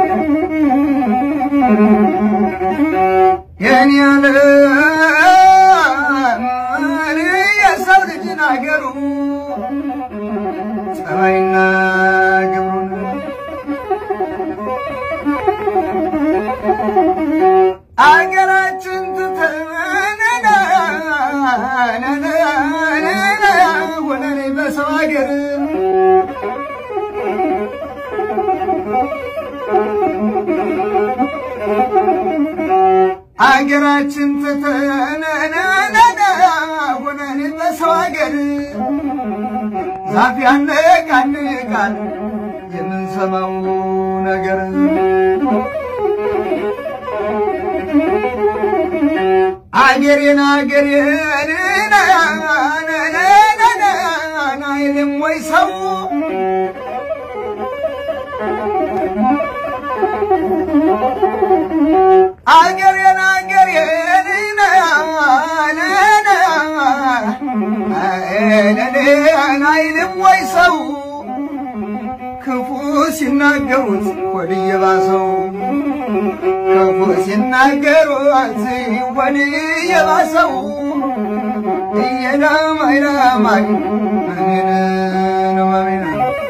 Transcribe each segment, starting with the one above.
የኔ ያለ የሰው ልጅን አገሩ ጸባይና ግብሩን አገራችን ትተን ሆነን በሰው አገር አገራችን ትተን ሆነን በሰው አገር ዛፍ ያነቃንቃል የምንሰማው ነገር አገሬን አገሬን አይልም ወይ ሰው አገሬን አገሬን አይልም ወይ ሰው ክፉ ሲናገሩት ሆድ እየባሰው ክፉ ሲናገሩት ሆድ እየባሰው እየዳማይ ዳማይ እኔን ነው አሜን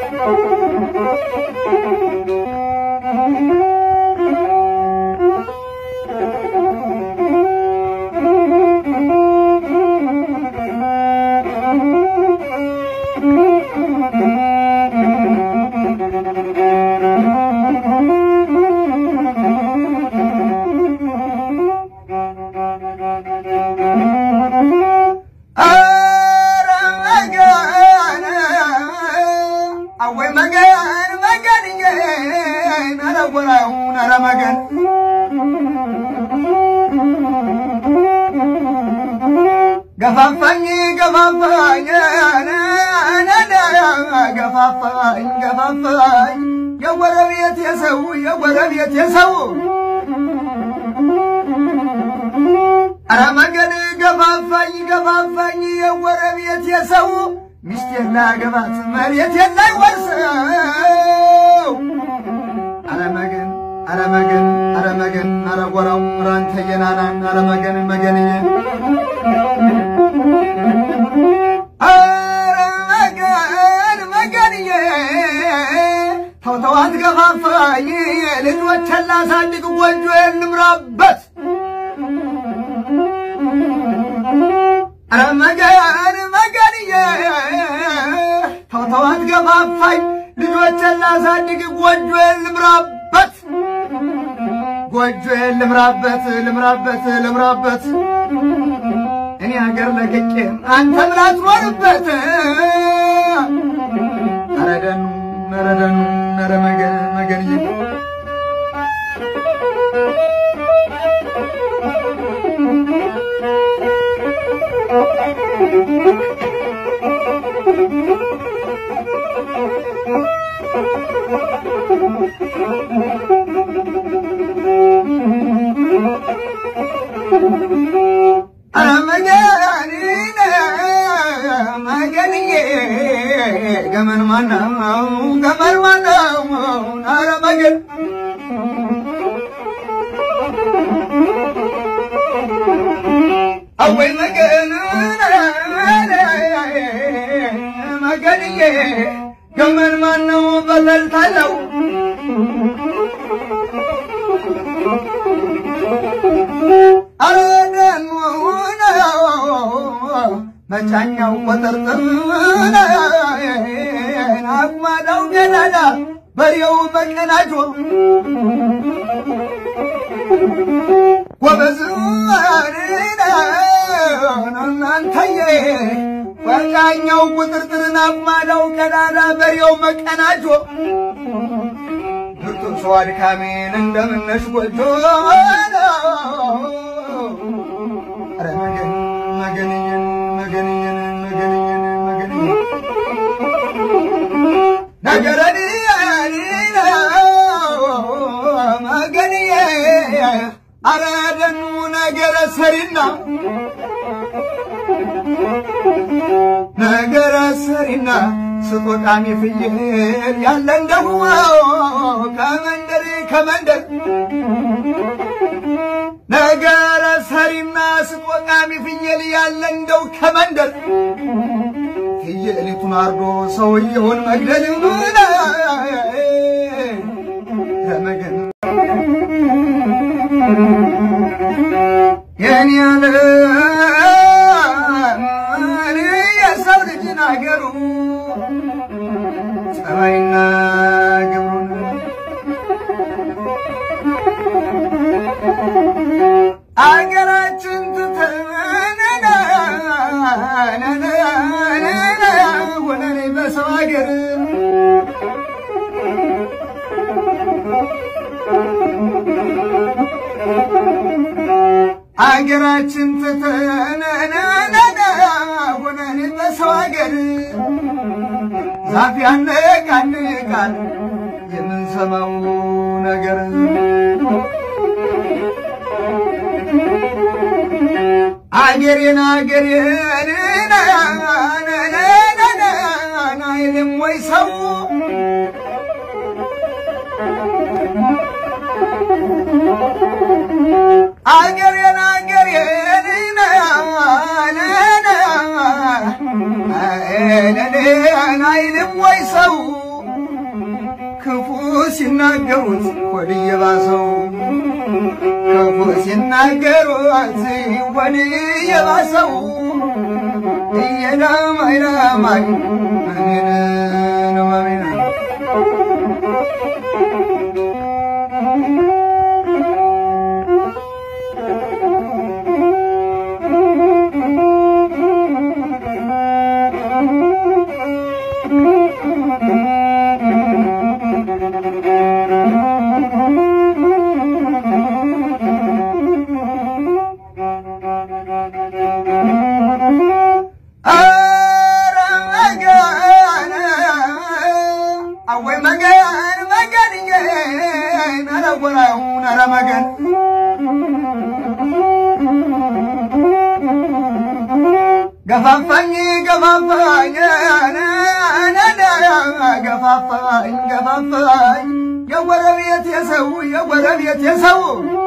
ገፋፋኝ ገፋፋኝ ገፋፋኝ ገፋፋኝ የጎረቤት የሰው የጎረቤት የሰው ኧረ መገን ገፋፋኝ ገፋፋኝ የጎረቤት የሰው ሚስቴን ላገባት መሬቴን ላይ ወርሰው ኧረ መገን ኧረ መገን ኧረ መገን ኧረ ጎራው ራንተ የናናን ኧረ መገን መገንዬ ኧረ መገን መገንዬ ተው ተው አትገፋፋኝ ልጆቼን ላሳድግ ጎጆዬን ልምራበት ኧረ መገን መገንዬ ተው ተው አትገፋፋኝ ልጆቼን ላሳድግ ጎጆዬን ልምራበት ጎጆዬን ልምራበት ልምራበት ልምራበት እኔ ሀገር ለቅቄ አንተ ብላ ትኖርበት ኧረ ደኑ ኧረ ደኑ ኧረ መገን መገንዬ ኧረ መገን መገንዬ ገመን ማነው ገመን ማነው ኧረ መገን አወይ መገን መገንዬ ገመን ማነው በተልታለው አረደኑ መጫኛው ቁጥርጥር አቁማዳው ገላዳ በሬው በቀናጆ ጎበዝ እናንተዬ በቃኛው ቁጥርጥርን አቁማዳው ቀዳዳ በሬው መቀናጆ ብርቱ ሰው አድካሜን እንደምነሽ ጎጆ ኧረ መገን መገንየን መገንየን መገንየን መገንየን ነገረኒ መገንየ ኧረ ደኑ ነገረ ሰሪና ነገረ ሰሪና ስጦቃሚ ፍየል ያለ እንደሁ ከመንደር ከመንደር ነገረ ሰሪና ስጦቃሚ ፍየል ያለ እንደው ከመንደር ፍየሊቱን አርዶ ሰውየውን መግደል ረመገን የኔ ያለ የሰው ልጅን አገሩ ጸባይና ግብሩን አገራችን ትተን ሆነን በሰው አገር አገራችን ትተን ሆነን በሰው አገር ዛፍ ያነቃንቃል የምንሰማው ነገር አገሬን አገሬን አይልም ወይ ሰው አገሬን አገሬን አይልም ወይ ሰው ክፉ ሲናገሩት ሆድ እየባሰው ክፉ ሲናገሩት ሆድ እየባሰው እየዳማይ ዳማይ አሜን ነው አሜን ረመገን ገፋፋኝ ገፋፋኝ ገፋፋኝ ገፋፋኝ የጎረቤት የሰው የጎረቤት የሰው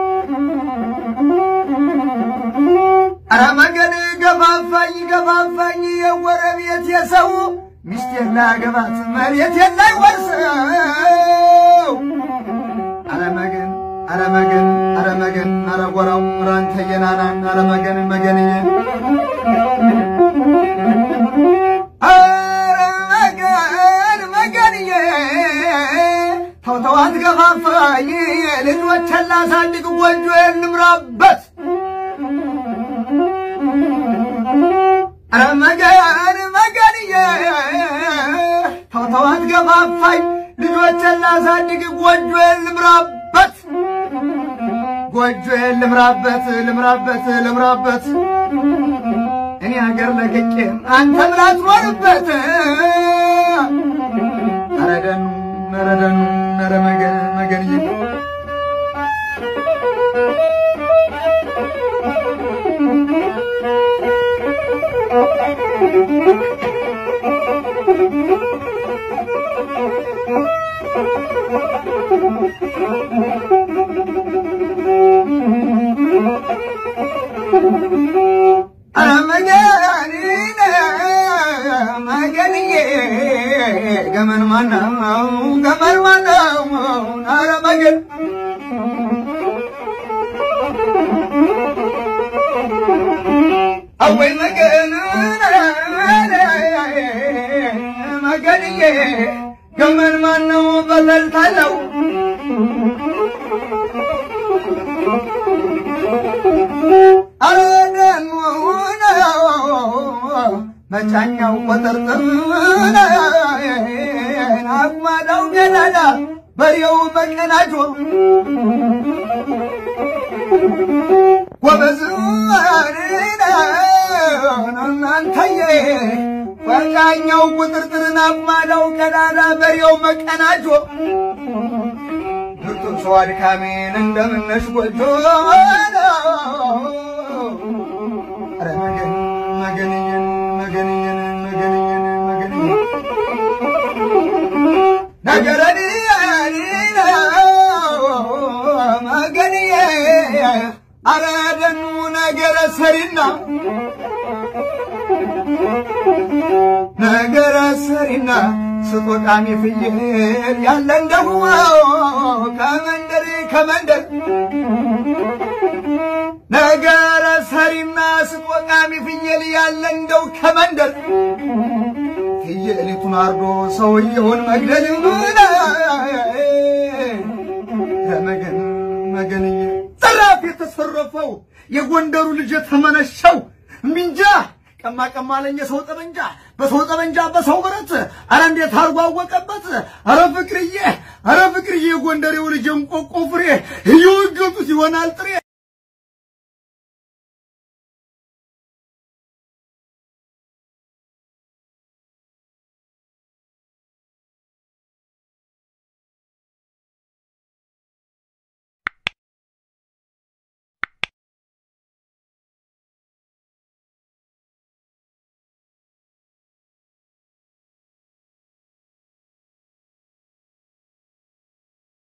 ረመገን ገፋፋኝ ገፋፋኝ የጎረቤት የሰው ሚስቴን ላገባት መሬቴን ላይ ወርሰው አረመገን አረመገን አረመገን አረጎራው ራንተ የናናን አረመገን መገንዬ አረመገን መገንዬ ተውተዋት ገፋፋኝ ልጆቼን ላሳድግ ጎጆዬን ልምራበት አረመገን መገንዬ ተውተዋት ገፋፋኝ ልጆቼን ላሳድግ ጎጆዬን ልምራበት ጎጆዬን ልምራበት ልምራበት ልምራበት እኔ ሀገር ለቅቄ አንተ ብላ ትኖርበት አረደኑ ነረደኑ ነረ መገን መገንዬ መገንዬ ገመን ማነው ገመን ማነው አረ መገን አወይ መገን መገንዬ ገመን ማነው በተልታለው መጫኛው ቆጠርጥር አቁማዳው ገላላ በሬው መቀናጆ ጎበዝ እናንተዬ መጫኛው ቁጥርጥርን አቁማዳው ገላላ በሬው መቀናጆ ብርቱ ሰው አድካሜን እንደምነሽ ጎጆ ኧረ መገን መገንየን መገንየን መገንየን መገንየን ነገረኒ ሰሪና ነገረ ሰሪና ስጦቃሚ ፍየል ያለ እንደሁ ከመንደር ከመንደር ነገረ ሰሪና ስጦቃሚ ፍየል ያለ እንደው ከመንደር ፍየሊቱን አርዶ ሰውየውን መግደል ከመገን መገንዬ ዘራፍ የተሰረፈው የጎንደሩ ልጅ የተመነሸው እምቢንጃ ቀማ ቀማ አለኝ የሰው ጠመንጃ በሰው ጠመንጃ በሰው ብረት አረ እንዴት አርጎ አወቀበት አረ ፍቅርዬ አረ ፍቅርዬ የጎንደሬው ልጅ እንቆቆ ፍሬ እየወገጡት ይሆናል ጥሬ